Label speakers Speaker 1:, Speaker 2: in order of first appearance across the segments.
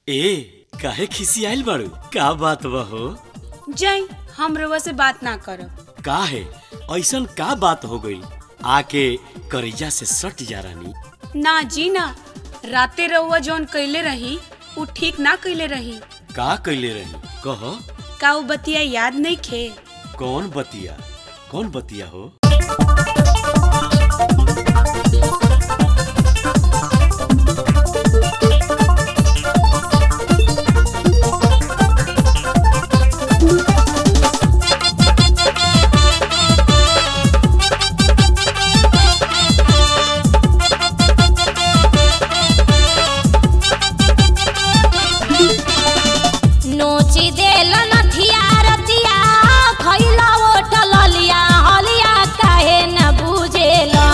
Speaker 1: ए काहे खिसियाइल बाड़ू का बात बा हो
Speaker 2: जाई हम रउआ से बात ना करब
Speaker 1: का है ऐसन का बात हो गई आके करेजा से सट जा रानी
Speaker 2: ना जी ना राते रउआ जौन कइले रही उ ठीक ना कइले रही
Speaker 1: का कैले रही कह
Speaker 2: का उ बतिया याद नहीं खे
Speaker 1: कौन बतिया कौन बतिया हो
Speaker 3: नोची देल नथिया रतिया खैला ओठल लिया हलिया काहे न बुझेला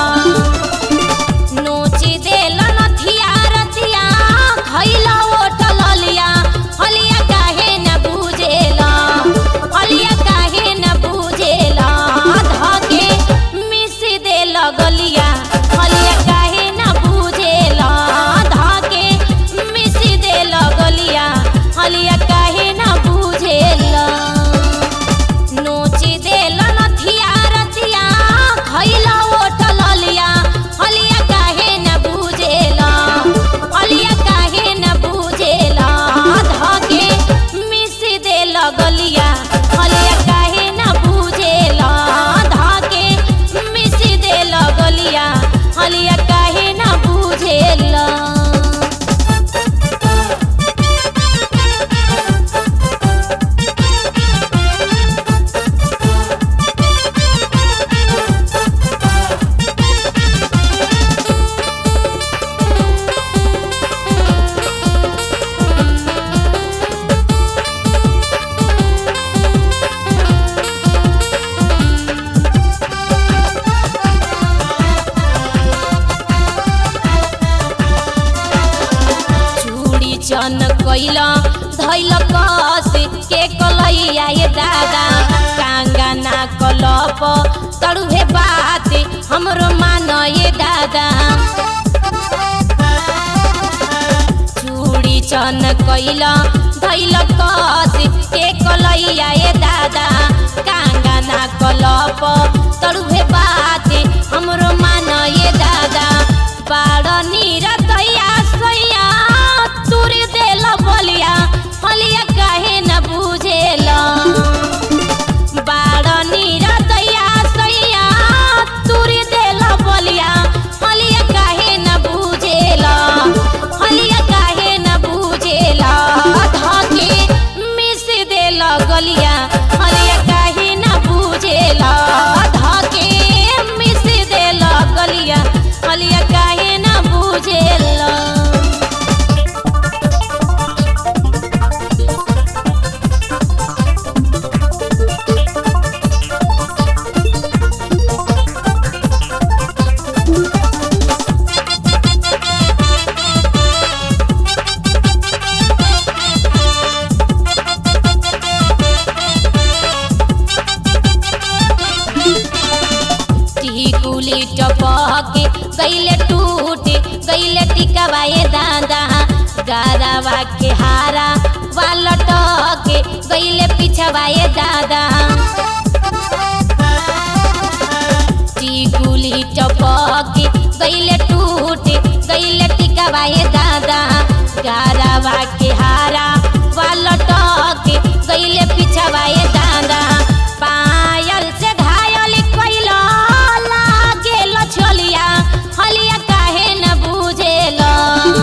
Speaker 3: नोची देल नथिया रतिया खैला ओठल लिया हलिया काहे न बुझेला हलिया काहे न बुझेला धके मिस देल गलिया हलिया काहे न बुझेला धके मिस देल गलिया हलिया काहे न बुझेला नोची देल नथिया रतिया खैला ओठल लिया हलिया काहे न बुझेला हलिया काहे न बुझेला धके मिस देल गलिया हलिया काहे न बुझेला धके मिस देल गलिया हलिया काहे न बुझेला चूड़ी चन कैला धैल कस के कलैया ये दादा कांगा ना कलप तड़ुहे बात हमरो मान ये दादा चूड़ी चन कैला धैल कस के कलैया ये दादा कांगा ना कलप तड़ुहे बात हमरो मान ये दादा बाड़ नीर दैया सैया तुरी देल बलिया हलिया काहे न बुझेला बाड़ नीर दैया सैया तुरी देल बलिया हलिया काहे न बुझेला हलिया काहे न बुझेला धके मिस देल गलिया हलिया काहे न बुझेला धके मिस देल गलिया हलिया काहे न बुझेला टिकुली टपके गैले टूट गैले टिकवाए दादा गारावा के हारा वालटके गैले पिछवाए दादा टिकुली टपके गैले टूट गैले टिकवाए दादा गारावा के हारा वालटके गैले पिछवाए दादा पायल से घायल कैला लागेल छोलिया हलिया काहे न बुझेला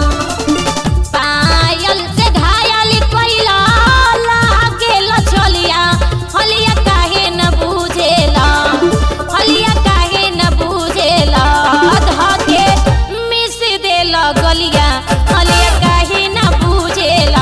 Speaker 3: पायल से घायल कैला लागेल छोलिया हलिया काहे न बुझेला हलिया काहे न बुझेला धके मिस देल गलिया हलिया काहे न बुझेला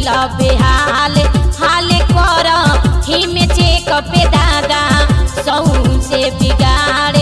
Speaker 3: कैला बेहाल हाल कर ही में चेक पे दादा सौ से बिगाड़